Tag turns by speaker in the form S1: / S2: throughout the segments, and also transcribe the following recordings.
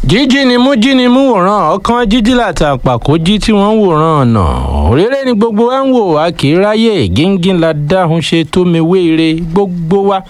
S1: jíjí ni mú jí ni mú wòran ọkàn jíjí làtàpàkò jí tí wọ́n ń wòran ọ̀nà òréré ni gbogbo wa ń wò wá kì í ráyè gíngín la dáhùn ṣe tó mi wéere gbogbo wa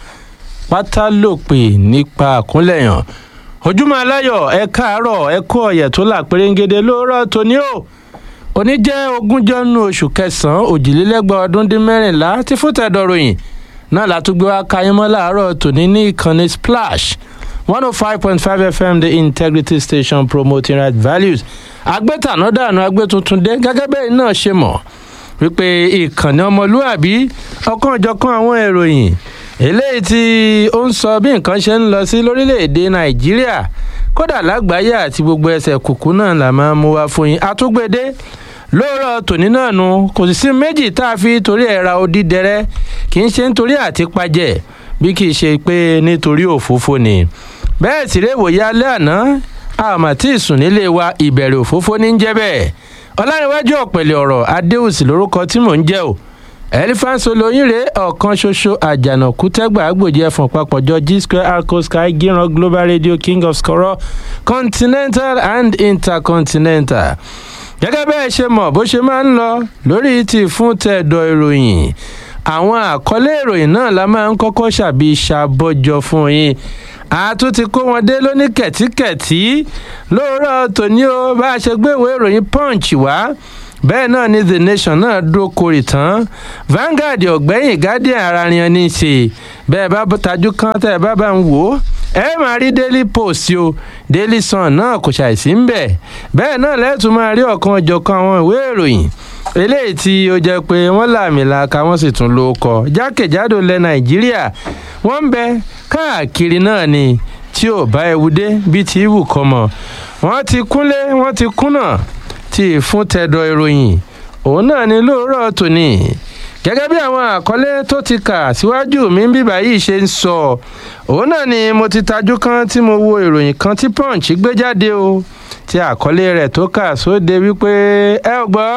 S1: pátá ló pè nípa àkúnlẹ̀yàn ojúmọ́ aláyọ̀ ẹ káàárọ̀ ẹ kú ọ̀yẹ̀ tó là pérégede lóòrọ̀ tóní o òní jẹ́ ogúnjọ́ nínú oṣù kẹsàn-án òjìlélẹ́gbàá ọdún dín mẹ́rìnlá tí fún tẹ̀dọ̀ròyìn náà látúgbé wa kayémọ́ láàárọ̀ tòní ní ìkànnì splash one oh five point five fm the integrity station promoting right values agbétanádànù agbétuntundé gẹ́gẹ́ bẹ́ẹ̀ náà ṣe mọ̀ wípé ìkànnì ọmọlúàbí ọ̀kanòjọ̀kan àwọn ìròyìn eléyìí tí ó ń sọ bí nǹkan ṣe ń lọ sí lórílẹ̀‐èdè nàìjíríà kódà lágbàáyé àti gbogbo ẹsẹ̀ kùkú náà là máa mú wá fún yín àtúgbèdé lóòrọ̀ tòní náà nu kò sì sí méjì tá a fi torí ẹ̀ ra odi dẹrẹ́ kì í ṣe nítorí àtipájẹ́ bí kì í ṣe pé nítorí òfófó ni bẹ́ẹ̀ sì rèé wòye alẹ́ àná àmà tí ìsùn nílé wa ìbẹ̀rẹ̀ òfófó ní jẹ́ bẹ́ẹ̀ ọlárẹ̀wájú ọ̀pẹ̀lẹ̀ ọ̀rọ̀ adéhùsì lórúkọ tí mò ń jẹ́ o elephant olóyìnrè ọ̀kan ṣoṣo àjànàkú tẹ́gbà àgbòjì ẹ̀fọ̀n papọ̀jọ g square arco sky gíran global radio king of skoro continental and intercontinental gẹ́gẹ́ bẹ́ẹ̀ ṣe mọ̀ bó ṣe máa ń lọ lórí ti fún tẹ̀dọ̀ ìròyìn àwọn àkọlé ìròyìn náà la máa ń kọ́kọ́ ṣàbí ṣàbọ̀jọ fún yín a tún ti kó wọn dé lóní kẹ̀tíkẹ̀tí lóòrọ̀ tòní o bá a ṣe gbé ìwé ìròyìn punch wá bẹ́ẹ̀ náà ni the nation náà dúró korì tán Vanguard ọ̀gbẹ́yìn guardian ara yan ní í ṣe bẹ́ẹ̀ bá tajú kan tẹ́ ẹ bá bá ń wò ó ẹ máa rí daily post o daily sun náà kò ṣàìsí ń bẹ̀ bẹ́ẹ̀ náà lẹ́tùn máa rí ọ̀kan ọ̀jọ̀kan àwọn ìwé ìròyìn eléyìí tí ó jẹ́ pé wọ́n làmìlaka wọ́n sì tún ló kọ jákèjádò ilẹ̀ nàìjíríà wọ́n ń bẹ káàkiri náà ni tí ò bá ewu dé bíi ti ìwù kọ́ mọ̀ wọ́n ti kúnlé wọ́n ti kúnà tí fún tẹ̀dọ̀ ìròyìn òun náà ni lóòrọ̀ tòní gẹ́gẹ́ bí àwọn àkọlé tó ti kà síwájú mi ń bíbá yìí ṣe ń sọ òun náà ni mo ti tajú kan tí mo wo ìròyìn kan tí punch gbé jáde o tí àkọlé rẹ̀ tó kà sóde wípé ẹ ò gbọ́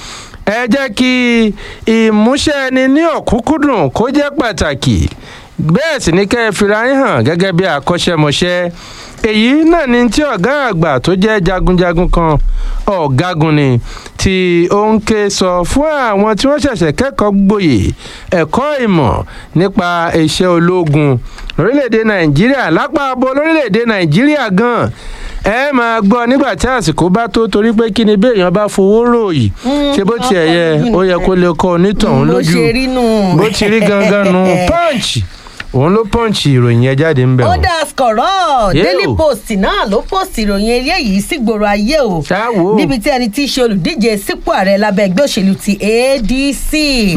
S1: ẹ jẹ́ kí ìmúṣẹ ẹni ní ọ̀kúnkúndùn kó jẹ́ pàtàkì bẹ́ẹ̀ sì ni kẹ́ ẹ fira yín hàn gẹ́gẹ́ bí àkọ́ṣẹ́mọṣẹ́ èyí náà ni tí ọ̀gá àgbà tó jẹ́ jagunjagun kan ọ̀gágun ni tí ó ń ké sọ fún àwọn tí wọ́n ṣẹ̀ṣẹ̀ kẹ́kọ̀ọ́ gboyè ẹ̀kọ́ ìmọ̀ nípa iṣẹ́ ológun lórílẹ̀‐èdè nàìjíríà lápá abo lórílẹ̀‐èdè nàìjíríà gan-an ẹ máa gbọ́ nígbà tí àsìkò bá tó torí pé kí ni béèyàn bá fowó ròyìn ṣé bó tiẹ̀ yẹ ó yẹ kó lè kọ́ onítọ̀hún lójú bó ti rí gangan nu punch òun ló pọ́ǹchì ìròyìn yẹn jáde ń bẹ̀
S2: ó dá skọ̀rọ̀ daily post náà ló post ìròyìn eléyìí sígboro ayé o níbi tí ẹni tí í ṣe olùdíje sípò ààrẹ lábẹ́ ẹgbẹ́ òṣèlú ti adc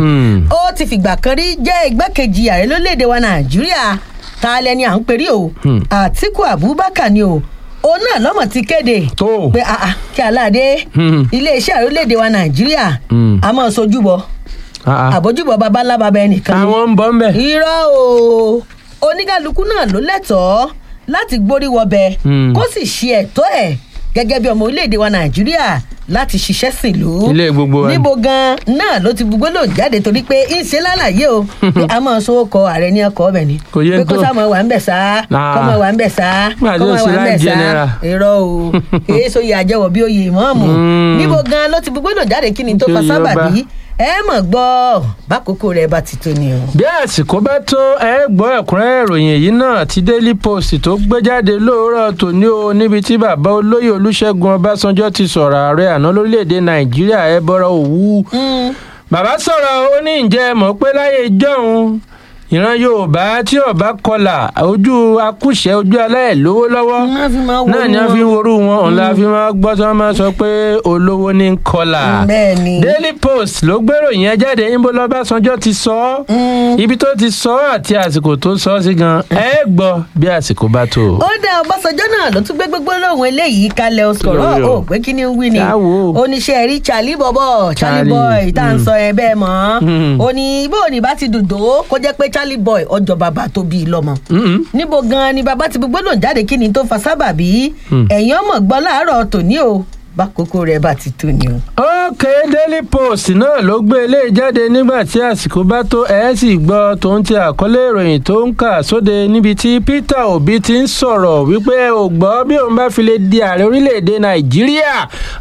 S2: ó ti fìgbà kan rí jẹ́ igbákejì ààrẹ lórílẹ̀‐èdè wa nàìjíríà ta lẹni à ń perí o àtiku abubakar ni o òun náà lọ́mọ̀ ti kéde pé kí aláàdé iléeṣẹ́ ààrẹ lórílẹ̀‐èdè wa nàìjíríà a máa sojú bọ̀ àbójúbọ babalá baba ẹnìkan ni
S1: àwọn ń bọ ń bẹ.
S2: irọ́ o oníkálukú náà ló lẹ́tọ̀ọ́ láti gbórí wọbẹ̀ kó sì ṣe ẹ̀tọ́ ẹ̀ gẹ́gẹ́ bí ọmọ orílẹ̀-èdè wa nàìjíríà láti ṣiṣẹ́ sílùú.
S1: ilé gbogbo wa
S2: níbo gan náà ló ti gbogbo lò jáde torí pé ń ṣe lálàyé o pé a máa sọ ọkọ ààrẹ ní ọkọ ọbẹ ni
S1: Kò yẹ
S2: pé kó
S1: tó.
S2: sá máa wà ń bẹ̀ sá kó máa wà ń bẹ̀ sá
S1: Nígbà tí
S2: kó
S1: ó
S2: máa
S1: ṣe
S2: wà ń bẹ̀
S1: láì
S2: sá
S1: general.
S2: irọ́ o èyí sọ yẹ àjẹwọ̀ bí oyè ìmọ̀ọ́mù níbo gan ló ti gbogbo lò jáde kí ni tó fa
S1: Nítorí ọba.
S2: sábàbí ẹ mọ̀ gbọ́ bákòókò rẹ̀ bá ti tó ni o.
S1: bí àsìkò bá tó ẹ gbọ́ ẹ̀kúnrẹ́rẹ́ ìròyìn èyí náà ti daily post tó gbé jáde lóòrọ̀ tòní o níbi tí bàbá olóyè olúṣẹ́gun ọbásanjọ́ ti sọ̀rọ̀ ààrẹ àná lórílẹ̀‐èdè nàìjíríà ẹ bọ́rọ̀ òwú. bàbá sọ̀rọ̀ ó ní ǹjẹ́ ẹ mọ̀ pé láyé ìjọ́un ìran yorùbá tí ọba kọlà ojú akúṣẹ̀ ojú aláìlówó lọ́wọ́ náà ni wọ́n fi ń worú wọn òun la fi máa gbọ́ tí wọ́n máa sọ pé olówó ní ń kọlà.
S2: bẹ́ẹ̀ ni.
S1: daily post ló gbèrò yẹn jáde níbo lọ́básanjọ́ ti sọ ọ́ ibi tó ti sọ ọ́ àti àsìkò tó sọ ọ́ sí gan ẹ gbọ́ bí àsìkò bá tó.
S2: ó dá ọbásanjọ́ náà ló tún gbé gbogbo lóhùn eléyìí kalẹ̀ ọ̀sọ̀rọ̀
S1: Lórí o.
S2: ó pé kí ni ń wí ni
S1: Táwo.
S2: oníṣẹ́ rí charlie bọ̀bọ̀ charlie
S1: Charlie,
S2: boy tá à ń
S1: mm.
S2: sọ ẹ bẹ́ẹ̀ mọ́
S1: Mm.
S2: ó ní bó ní bá ti dùdò kó jẹ́ pé charlie boy ọjọ́ bàbá tó bí i lọ́mọ
S1: Mm-mm.
S2: níbo gan ni bàbá ti gbogbo lòun jáde kí ni tó fa sábàbí
S1: Mm.
S2: ẹ̀yin ọmọ gbọ́ láàárọ̀ tòní o bákòókò rẹ̀ bá ti tó ni o.
S1: ó ókè daily post náà ló gbé eléyìí jáde nígbà tí àsìkò bá tó ẹ̀ sì gbọ́ tòun ti àkọlé ìròyìn tó ń kà sóde níbi tí peter obi ti ń sọ̀rọ̀ wípé ò gbọ́ bí òun bá fi lè di ààrẹ orílẹ̀-èdè nàìjíríà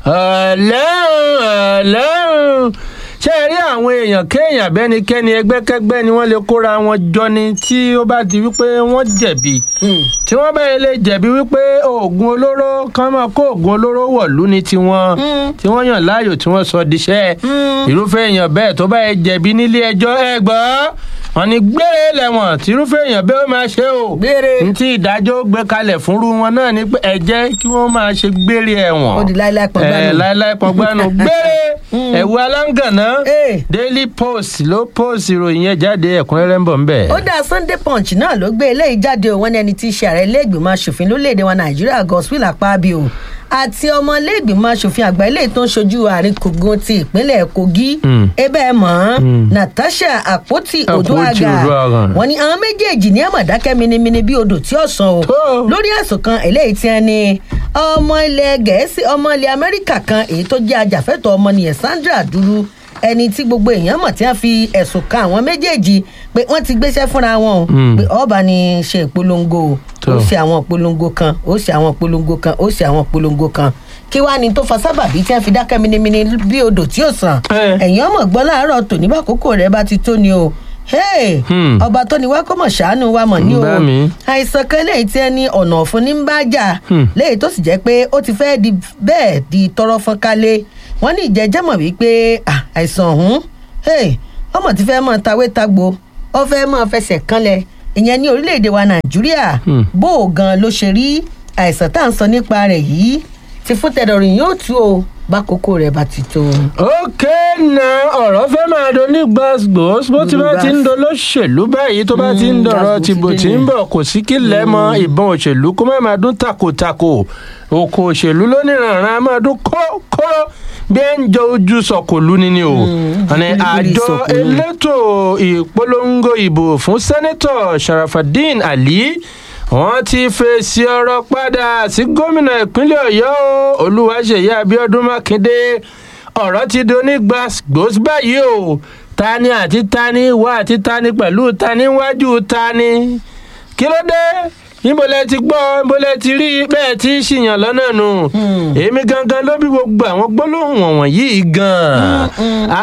S1: ọ̀lẹ́hùn ọ̀lẹ́hùn ṣé ẹ rí àwọn èèyàn kéèyàn bẹ́nikẹ́ni ẹgbẹ́kẹ́gbẹ́ ni wọ́n lè kóra wọn jọ ni tí ó bá di wípé wọ́n jẹ̀bi tí wọ́n bá lè jẹ̀bi wípé oògùn olóró kan máa kó oògùn olóró wọ̀lú ní tiwọn tí wọ́n yàn láàyò tí wọ́n sọ diṣẹ́ irúfẹ́ èèyàn bẹ́ẹ̀ tó bá yẹ jẹ̀bi nílé ẹjọ́ ẹ gbọ́ wọn ni gbére lẹ́wọ̀n tí irúfẹ́ èèyàn bẹ́ẹ̀ ó máa ṣe o
S2: Gbére.
S1: ní tí ìdájọ́ gbé kalẹ̀ fúnrú wọn náà ni pé ẹ jẹ́ kí wọ́n máa ṣe gbére ẹ̀wọ̀n
S2: ó di láíláí pọ̀
S1: ẹ
S2: gbánu.
S1: láíláí pọgbánu gbére ẹ̀wù aláǹgànná
S2: Eh.
S1: daily post ló post ìròyìn yẹn jáde ẹ̀kúnrẹ́rẹ́ ń bọ̀ ń bẹ̀.
S2: ó dá sunday punch náà ló gbé eléyìí jáde òun ẹni tí í ṣe ààrẹ iléègbìmọ̀ asòfin lórílẹ̀‐èdè wa nàìjíríà godswill akpabio àti ọmọ iléègbìmọ̀ asòfin àgbà eléyìí tó ń ṣojú àárín kogun ti ìpínlẹ̀ kogi
S1: Mm.
S2: ebe ẹ̀ mọ́ natasha àpótí
S1: Àpótí
S2: odòaga
S1: Odoaga.
S2: wọn ni àwọn méjèèjì ní àmọ̀dákẹ́ minimini bí odò tí ó sàn o
S1: Tó.
S2: lórí ẹ̀sùn kan eléyìí tí wọ́n ní ọmọ ilẹ̀ gẹ̀ẹ́sì ọmọ ilẹ̀ amẹ́ríkà kan èyí tó jẹ́ ajàfẹ́tọ̀ọ́ ọmọnìyàn sandra dúró ẹni tí gbogbo èèyàn mọ̀ tí wọ́n fi ẹ̀sùn kan àwọn méjèèjì pé wọ́n ti gbéṣẹ́ fúnra wọn o
S1: Mm.
S2: pé ọba ni ṣe ìpolongo o
S1: Tó.
S2: ó ṣe àwọn ìpolongo kan ó ṣe àwọn ìpolongo kan ó ṣe àwọn ìpolongo kan kí wàá ní tó fa sábàbí tí wọ́n fi dákẹ́ minimini bí odò tí ò sàn
S1: Eh.
S2: ẹ̀yìn ọmọ gbọ́ láàárọ̀ tòní bá kókó rẹ̀ bá ti tó ni o Hey,
S1: Hmm.
S2: ọba tó ni wá kó mọ̀ ṣàánú wa mọ̀ ní o
S1: Bá mi.
S2: àìsàn kan léyìí tí ẹni ọ̀nà ọ̀fun ní ń bá jà
S1: Hmm.
S2: léyìí tó sì jẹ́ pé ó ti fẹ́ di bẹ́ẹ̀ di tọrọ fọ́n kálé wọ́n ní ìjẹ́jẹ́ mọ̀ wípé ah, àìsàn ọ̀hún hey, ọmọ ti fẹ́ mọ̀ tawé tagbo ó fẹ́ mọ̀ fẹsẹ̀ kanlẹ̀ ìyẹn ní orílẹ̀-èdè wa nàìjíríà
S1: Hmm.
S2: bó o gan ló ṣe rí àìsàn tá à ń sọ nípa rẹ̀ yìí ti fún tẹ̀dọ̀rìn yóò tú o bákòókò rẹ̀ bá ti tó.
S1: ókè na ọ̀rọ̀ fẹ́ máa do ní gbàgbós bó ti bá ti ń do lóṣèlú báyìí tó bá ti ń
S2: Mm,
S1: dọ̀rọ̀
S2: gbàgbós
S1: tìbò
S2: ti
S1: tí
S2: dé
S1: ń
S2: ni.
S1: bọ̀ kò sí kí lẹ́mọ ìbọn òṣèlú kó má máa dún takòtakò òkò òṣèlú lóníranran á máa dún kóró bí ẹ ń jọ ojú sọkòlú ni ni o àní
S2: gbígbírí
S1: àjọ
S2: sọ̀kòlú.
S1: elétò ìpolongo ìbò fún sẹ́nẹ́tọ̀ sharafadin ali wọ́n ti fèsì ọ̀rọ̀ padà sí gómìnà ìpínlẹ̀ ọ̀yọ́ o, olúwaṣeyí abiodun makinde ọ̀rọ̀ ti di onígbàgbós báyìí o tani àti tani wá àti tani pẹ̀lú tani wájú tani kí ló dé níbo lẹ ti gbọ́ níbo lẹ ti rí bẹ́ẹ̀ tí ń ṣìyàn lọ́nà nù èmi gangan ló bí gbogbo àwọn gbólóhùn wọ̀nyí yìí gan-an Ah,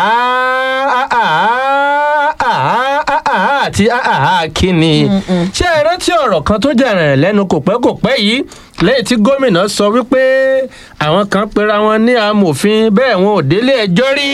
S1: ah, ah, ah, ah, ah, ah, àti ah, ah, ah, kí ni ṣé ẹ rántí ọ̀rọ̀ kan tó jà rìn lẹ́nu kò pẹ́ kò pẹ́ yìí lẹ́yìn tí gómìnà sọ wípé àwọn kan pera wọn ní amòfin bẹ́ẹ̀ wọn ò délé ẹjọ́ rí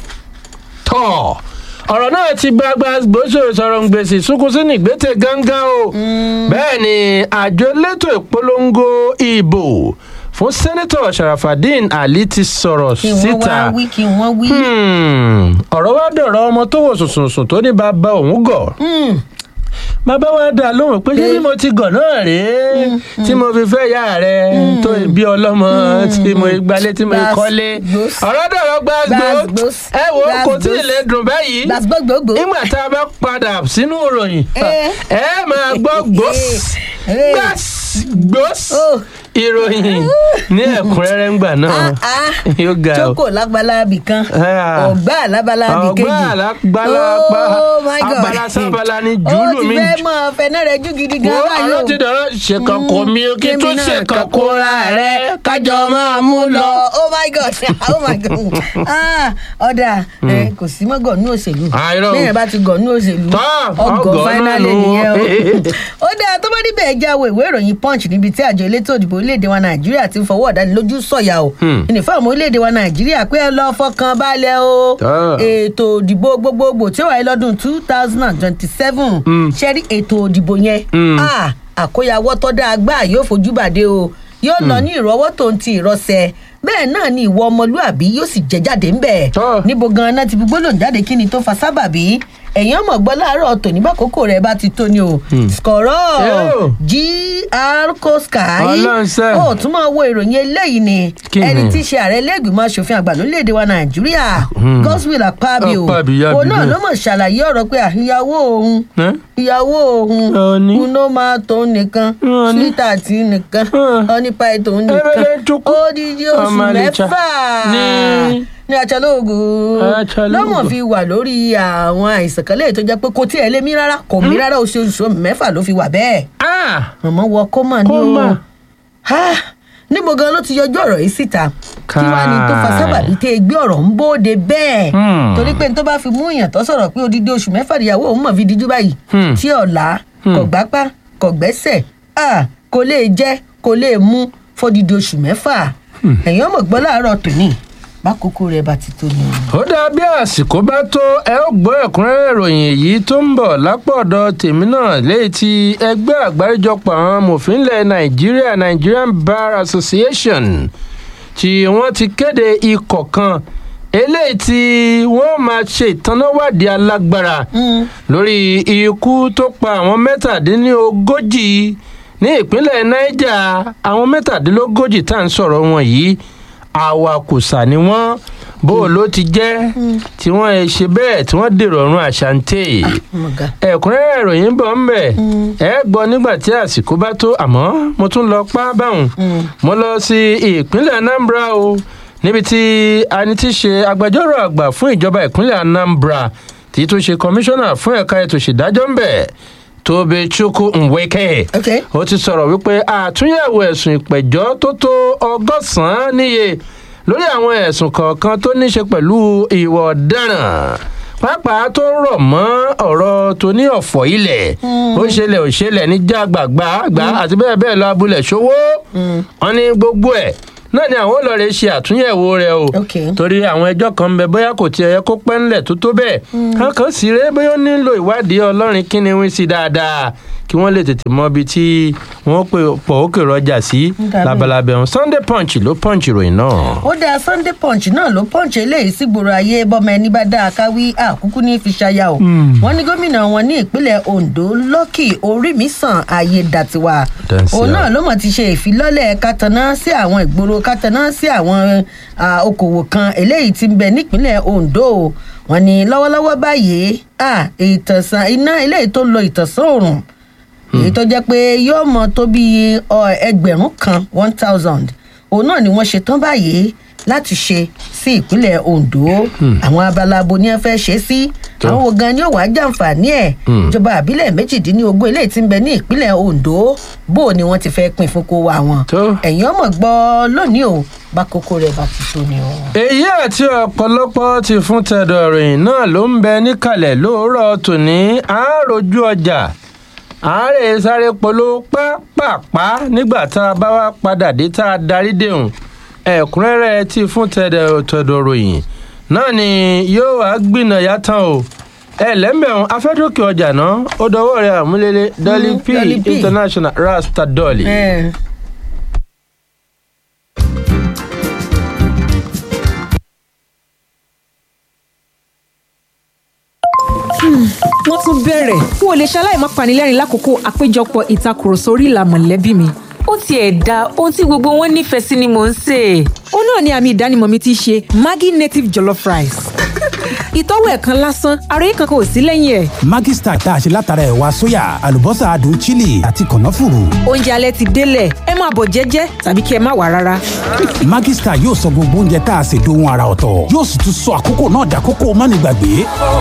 S1: tọ̀ ọ̀rọ̀ náà ti gbagba gbóṣò sọ̀rọ̀ ń gbèsè sunkún sí nìgbésẹ̀ gángan o bẹ́ẹ̀ ni àjọ elétò ìpolongo ìbò fún sẹ́nẹ́tọ̀ sharafadin ali ti sọ̀rọ̀
S2: kí wọ́n
S1: síta
S2: wá wí kí wọ́n wí.
S1: Hmm, ọ̀rọ̀ wá dọ̀rọ̀ ọmọ tó wò sùnsùnsùn tó ní bàbá òun gọ̀
S2: Hmm.
S1: bàbá wa dá lóhùn pé ṣé bí mo ti gọ̀ náà rèé tí mo fi fẹ́ yá rẹ̀ tó bí ọlọ́mọ tí mo gbalé tí mo
S2: Gbas-
S1: kọ́lé
S2: gbos.
S1: ọ̀rọ̀ dọ̀rọ̀ gbàgbó
S2: Gbas-
S1: ẹ wo kò tí ì
S2: gbas-
S1: lè dùn báyìí
S2: gbàgbọ́gbògbò.
S1: nígbà tá a bá padà sínú ìròyìn
S2: Eh.
S1: ẹ máa gbọ́ gbós
S2: Eh.
S1: gbás gbós
S2: Oh.
S1: ìròyìn ní ẹ̀kúnrẹ́rẹ́ ńgbà náà
S2: Ah, ah.
S1: yóò ga o.
S2: jókòó lágbálábì kan
S1: Ah.
S2: ọgbà lábálábì kejì
S1: ọgbà alágbálá
S2: Oh my God.
S1: abala sábala ni jùlù mi
S2: ó ti fẹ́ mọ fẹ́nà rẹ jù gidi gan
S1: wo
S2: báyìí
S1: ọ̀rọ̀ ti dọ̀rọ̀ ṣèkàn kò mí o kí
S2: Kémi
S1: tún
S2: náà
S1: ṣèkàn kó ra rẹ kájọ máa mú lọ.
S2: oh my god oh my god ah ọ̀dà ẹ, kò sí mọ́ gọ̀ọ́nù òṣèlú
S1: Ah, irọ́ o.
S2: bẹ́ẹ̀ bá ti gọ̀ọ́nù òṣèlú
S1: Tán,
S2: ọgọ̀
S1: ọgọ̀
S2: fáínálì
S1: náà nù.
S2: nìyẹn o ó dáa tó bá níbẹ̀ ẹ jáwé ìwé ìròyìn punch níbi tí àjọ elétò òdìbò orílẹ̀-èdè wa nàìjíríà ti ń fọwọ́ ọ̀dánilójú sọ̀yà o
S1: Hmm.
S2: ìnìfọ́ àwọn orílẹ̀-èdè wa nàìjíríà pé ẹ lọ́ọ́ fọkàn balẹ̀ o
S1: Tán.
S2: ètò òdìbò gbogbogbò tí ó wáyé lọ́dún two thousand and twenty-seven ṣẹ́rí ètò òdìbò yẹn
S1: Hmm.
S2: ah, àkóyawọ́ tó dáa gbà yóò fojú bàdé o yóò lọ ní ìrọwọ́ tó ń ti ìrọsẹ̀ bẹ́ẹ̀ náà ni ìwọ ọmọlúàbí yóò sì jẹ́ jáde ńbẹ̀
S1: Tọ́.
S2: níbo gan-an ti fi gbólóhùn jáde kí ni tó fa sábàbí ẹ̀yìn ọmọ gbọ́ láàárọ̀ tòní bá kókó rẹ̀ bá ti tó ni o skọ̀rọ̀
S1: Yóò.
S2: gr koskai
S1: Ọlọ́run ṣe.
S2: ó tún máa wo ìròyìn eléyìí ni
S1: Kí ni?
S2: ẹni tí í ṣe ààrẹ lẹ́gbìmọ̀ asòfin àgbà lórílẹ̀‐èdè wa nàìjíríà godswill akpabio
S1: Akpabio,
S2: òun náà
S1: Akpabio.
S2: ló mọ̀ ṣàlàyé ọ̀rọ̀ pé àyàwó òun
S1: Eh?
S2: ìyàwó òun
S1: Ọ̀ní.
S2: uno máa tó nìkan
S1: Ọ̀ní.
S2: sweetheart nìkan
S1: Ah.
S2: ọ̀nípa ètò nìkan
S1: Ebele chukwu.
S2: odidi oṣù
S1: Ọmọlẹ́cha.
S2: mẹ́fà
S1: Ní-
S2: ní achalóògùn
S1: Achalóògùn.
S2: lọ́mọ̀ fi wà lórí àwọn àìsàn kan léyìí tó jẹ́ pé kò tí ẹ̀ lé mi rárá kò mí rárá oṣooṣù mẹ́fà ló fi wà bẹ́ẹ̀
S1: Ah!
S2: mọ̀mọ́ wọ kọ́mà ní
S1: Kómà.
S2: o Ha! níbo gan ló ti yọjú ọ̀rọ̀ yìí síta kí wàá ní tó fa
S1: Káì.
S2: sábàbí tẹ́ ẹ gbé ọ̀rọ̀ ń bóde bẹ́ẹ̀
S1: Hmm.
S2: torí pé n tó bá fi mú èèyàn tó sọ̀rọ̀ pé odidi oṣù mẹ́fà níyàwó òun mọ̀ fi díjú báyìí
S1: Hmm.
S2: tí ọ̀la kò gbápá kò gbẹ́sẹ̀ ah, kò lè jẹ́ kò lè mú fódidi oṣù mẹ́fà ẹ̀yìn ọmọ gbọ́ láàárọ̀ tòní bákòókò rẹ̀ bá ti tó ni o.
S1: ó dáa bí àsìkò bá tó ẹ ó gbọ́ ẹ̀kúnrẹ́rẹ́ ìròyìn èyí tó ń bọ̀ lápọ̀dọ̀ tèmi náà léyìí tí ẹgbẹ́ àgbáríjọpọ̀ àwọn amòfin ilẹ̀ nàìjíríà nigerian bar association tí wọ́n ti kéde ikọ̀ kan eléyìí tí wọ́n máa ṣe ìtanáwádìí alágbára
S2: Mm.
S1: lórí ikú tó pa àwọn mẹ́tàdínlógójì ní ìpínlẹ̀ niger àwọn mẹ́tàdínlógójì tá à ń sọ̀rọ̀ wọn yìí awakùsà ni wọ́n bó o ló ti jẹ́ tí wọ́n ẹ ṣe bẹ́ẹ̀ tí wọ́n dèrò ọ̀run àṣàǹtẹ̀
S2: ọmọga
S1: ẹ̀kúnrẹ́rẹ́ ìròyìn bọ̀ ń bẹ̀ ẹ gbọ́ nígbà tí àsìkò bá tó àmọ́ mo tún lọ pa báwọn mo lọ sí ìpínlẹ̀ anambra o níbi tí ani ti ṣe agbẹjọ́rò àgbà fún ìjọba ìpínlẹ̀ anambra tí tún ṣe kọmíṣánná fún ẹ̀ka ètò ìṣèdájọ́ ń bẹ̀ tóbi chukwu nweke
S2: ok
S1: ó ti sọ̀rọ̀ wípé àtúnyẹ̀wò ẹ̀sùn ìpẹ̀jọ́ tó tó ọgọ́sàn-án níye lórí àwọn ẹ̀sùn kọ̀ọ̀kan tó ní ṣe pẹ̀lú ìwà ọ̀daràn pàápàá tó rọ̀ mọ́ ọ̀rọ̀ tó ní ọ̀fọ̀ ilẹ̀ ó ṣẹlẹ̀ ò ṣẹlẹ̀ ní jágbàgbà àgbà àti bẹ́ẹ̀ bẹ́ẹ̀ lọ abúlé ṣòwò wọn ní gbogbo ẹ̀ náà ni àwọn olóore ṣe àtúnyẹ̀wò rẹ̀ o
S2: Ok.
S1: torí àwọn ẹjọ́ kan ń bẹ bóyá kò tiẹ̀ yẹ kó pẹ́ ńlẹ̀ tó tó bẹ́ẹ̀ kankan sì ré bóyá ó nílò ìwádìí ọlọ́rin kí ni wí sí dáadáa kí wọ́n lè tètè mọ ibi tí wọ́n pè pọ̀ ókè rọjà sí
S2: Dàbí.
S1: labalábẹ́ wọn sunday punch ló punch ìròyìn náà.
S2: ó dáa sunday punch náà ló punch eléyìí sí gbòòrò ayé bọ́mọ ẹni bá dáa káwí àkúkú ní fi ṣaya o wọ́n ní gómìnà wọn ní ìpínlẹ̀ ondo lọ́kì orímìsàn ayédàtiwa
S1: Dànsíà.
S2: òun náà ló mọ̀ ti ṣe ìfilọ́lẹ̀ kataná sí àwọn ìgboro kataná sí àwọn ah, okòwò kan eléyìí ti ń bẹ nípínlẹ̀ ondo wọ́n ní lọ́wọ́lọ́wọ́ báyìí ah, ìtànsán iná eléyìí tó ń lo ìtànsán òrùn èyí tó jẹ́ pé yóò mọ tó bí ọ, ẹgbẹ̀rún kan one thousand òun náà ni wọ́n ṣe tán báyìí láti ṣe sí ìpínlẹ̀ ondo àwọn abala abo ni wọ́n fẹ́ ṣe sí
S1: Tó.
S2: àwọn wo gan ni ó wàá jàǹfààní ẹ̀
S1: Hmm.
S2: ìjọba àbílẹ̀ méjìdínlógún eléyìí ti ń bẹ ní ìpínlẹ̀ ondo bó o ni wọ́n ti fẹ́ pín fún kó wa wọn
S1: Tó.
S2: ẹ̀yin ọmọ gbọ́ lónìí o bá kókó rẹ̀ bá ti tó ni o.
S1: èyí àti ọ̀pọ̀lọpọ̀ ti fún tẹ̀dọ̀ ìròyìn náà ló ń bẹ níkàlẹ̀ lóòrọ̀ tòní àáròjú ọjà àárẹ̀ sáré polo pápápá nígbà tá a bá wá padà dé tá a darí dèhùn ẹ̀kúnrẹ́rẹ́ ti fún tẹ̀dọ̀ tẹ̀dọ̀ ìròyìn náà ni yóò wá gbìnà yàtọ̀ o ẹlẹ́mbẹ̀rún afẹ́dókè ọjà náà ó dọwọ́ rẹ̀ àmúlélẹ̀ dolly
S2: Mm,
S1: p
S2: Dolly P.
S1: international rasta dolly.
S2: Eh.
S3: wọ́n tún bẹ̀rẹ̀ n ò lè ṣaláì má panilẹ́rìn lákòókò àpéjọpọ̀ ìtakùrọ̀sọ orí ìlà mọ̀lẹ́bí mi.
S4: ó tiẹ̀ da ohun tí gbogbo wọn nífẹ̀ẹ́ sí ni mò ń sè é.
S3: ó náà ni àmì ìdánimọ̀ mi ti ṣe maggi native jollof rice. ìtọ́wò ẹ̀ kan lásán ara yìí kankan ò sí lẹ́yìn ẹ̀.
S5: Maggi Star tá a ṣe látara ẹ̀wà sóyà àlùbọ́sà adùn chili àti kànáfùrù.
S3: oúnjẹ alẹ́ ti délẹ̀ ẹ máa bọ̀ jẹ́jẹ́ tàbí kí ẹ má wà rárá.
S5: Maggi Star yóò sọ gbogbo oúnjẹ tá a ṣe dohun ara ọ̀tọ̀ yóò sì tún sọ àkókò náà dàkókò mánigbàgbé.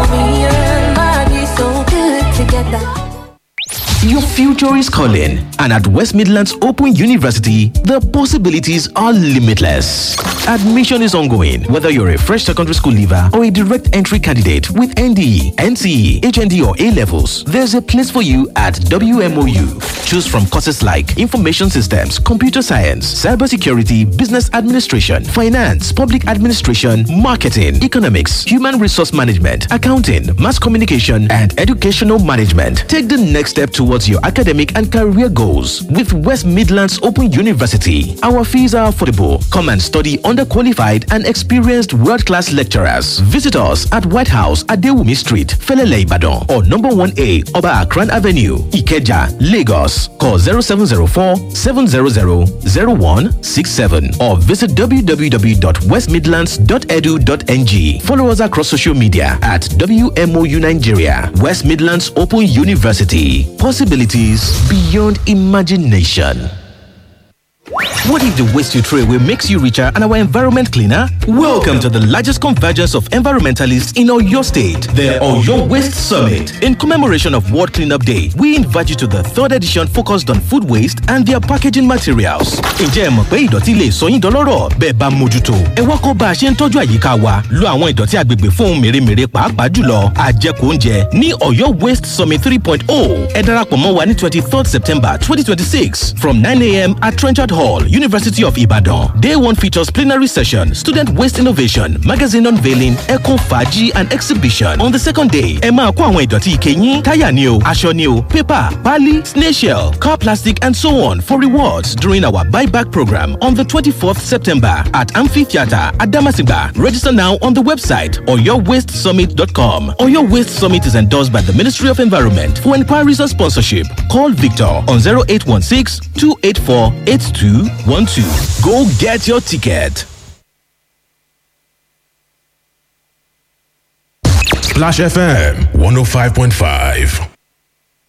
S6: Your future is calling, and at West Midlands Open University, the possibilities are limitless. Admission is ongoing, whether you're a fresh secondary school leaver or a direct entry candidate with NDE, NCE, HND, or A levels. There's a place for you at WMOU. Choose from courses like Information Systems, Computer Science, Cybersecurity, Business Administration, Finance, Public Administration, Marketing, Economics, Human Resource Management, Accounting, Mass Communication, and Educational Management. Take the next step towards your academic and career goals with West Midlands Open University. Our fees are affordable. Come and study under qualified and experienced world class lecturers. Visit us at White House at Dewumi Street, Felele Ibadan, or number 1A Oba Akran Avenue, Ikeja, Lagos. Call 0704 700 0167 or visit www.westmidlands.edu.ng. Follow us across social media at WMOU Nigeria, West Midlands Open University. Possibilities beyond imagination. What if the waste you throw away makes you richer and our environment cleaner? Welcome to the largest convergence of environmentalists in Oyo State, the Oyo Waste Summit. In commemoration of World Cleanup Day, we invite you to the third edition focused on food waste and their packaging materials. Ǹjẹ́ ẹ mọ̀ pé ìdọ̀tí lè sọ yín dọlọ́rọ̀ bẹ́ẹ̀ bá mójútó? Ẹ wá kọ́ bá a ṣe ń tọ́jú àyíká wa. Lo àwọn ìdọ̀tí agbègbè fún ohun mèremère pàápàá jùlọ àjẹkù oúnjẹ ní Oyo Waste Summit 3.0. Ẹ darapọ̀ mọ́ wa ní twenty third September twenty twenty six from nine a.m. at Trenchard Hall, University of Ibadan. Day one features plenary session, student waste innovation, magazine unveiling, eco faji and exhibition. On the second day, ẹ máa kó àwọn ìdọ̀tí ike yín, táyà ni o, aṣọ ni o, paper, pali, snail shell, car plastic and so on for rewards during our buyback program on the 24th September at Amphitheatre at Damasigba. Register now on the website oyowastesummit.com. Oyo Waste Summit is endorsed by the Ministry of Environment. For inquiries or sponsorship, call Victor on 0816 284 8212. Go get your ticket.
S7: Splash FM 105.5.